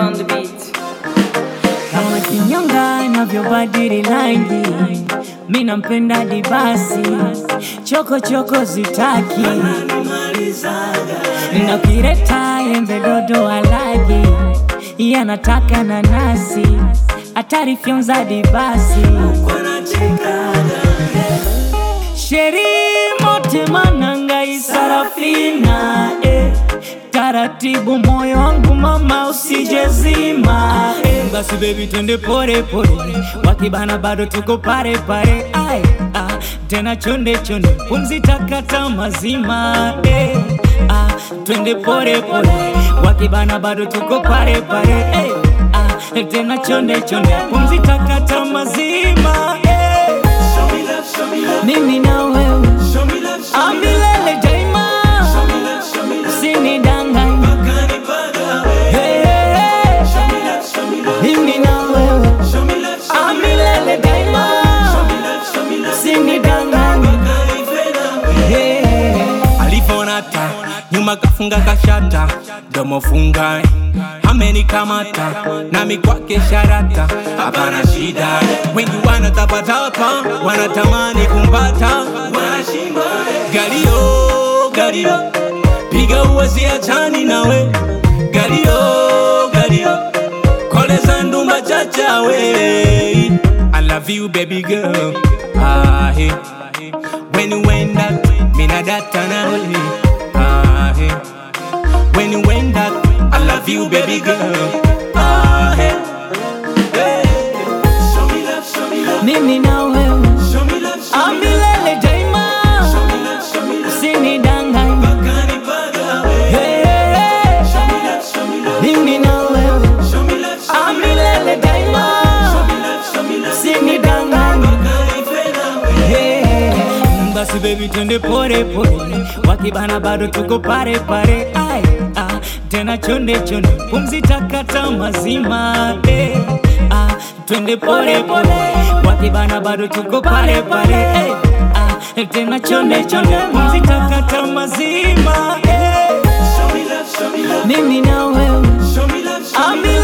on the beat. kama kinyonga navyobadili rangi, mi nampenda dibasi, choko choko zitaki na kireta embe dodo alagi, yanataka nanasi, hatari fyonza dibasi sheri mote mananga isarafina eh. Taratibu moyo wangu mama usijezima eh. Basi baby twende pore pore, wakibana bado tuko pare pare ai ah. Tena chonde chonde, pumzi takata mazima eh. ah. Twende pore pore, wakibana bado tuko pare pare eh. ah. Tena chonde chonde, pumzi takata mazima eh. Mimi na wewe amilele daima, usinidanganye Hey, hey, hey. Mimi na wewe amilele daima, usinidanganye Hey. alivyonata nyuma kafunga kashata domo funga amenikamata nami kwake sharata hapana shida wengi wanatapatapa wanatamani kumpata wanashindwa galio galio piga uwezi achani nawe galio galio koleza ndumba chachawe I love you baby girl ah, hey. When you went that, me na data na we. Ah, hey. When you went that, I love you, baby girl. Ah, hey. Hey. Show me love, show me love, Mimi na wewe show me love, show me love, amilele daima, show me love, show me love. usinidanganye Bakani baga we. Hey, hey, hey. Show me love, show me love, Mimi na wewe show me love, show me love. amilele daima, Show me love, show me love. usinidanganye Bakani fena we. Hey, basi baby twende pore pore, wakibana bado tuko pare pare, ai ah, tena chonde chonde, pumzi takata mazima eh, ah, twende pore pore, wakibana bado tuko pare pare, eh, ah, tena chonde chonde, pumzi takata mazima eh, Show me love, show me love, mimi na wewe show me love, show me love. amila